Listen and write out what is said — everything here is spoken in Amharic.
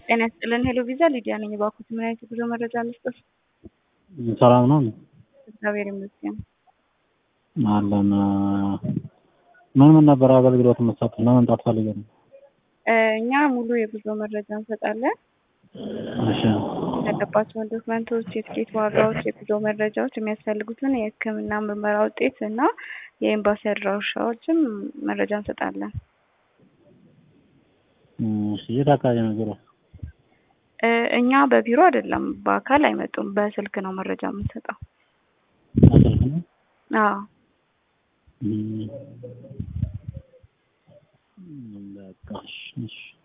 ጤና ይስጥልን ሄሎ ቪዛ ሊዲያ ነኝ። እባክዎት ምን አይነት የጉዞ መረጃ ልስጥዎት? ሰላም ነው እግዚአብሔር ይመስገን። አለን። ምን ምን ነበር አገልግሎት የምትሰጡት? ለመምጣት ፈልገን ነው። እ እኛ ሙሉ የጉዞ መረጃ እንሰጣለን። እሺ ያለባቸውን ዶክመንቶች፣ የትኬት ዋጋዎች፣ የጉዞ መረጃዎች፣ የሚያስፈልጉትን የሕክምና ምርመራ ውጤት እና የኤምባሲ አድራሻዎችም መረጃ እንሰጣለን። እሺ የት አካባቢ ነው ቢሮ? እ እኛ በቢሮ አይደለም፣ በአካል አይመጡም። በስልክ ነው መረጃ የምንሰጠው። በስልክ ነው? አዎ እም፣ በቃ እሺ እሺ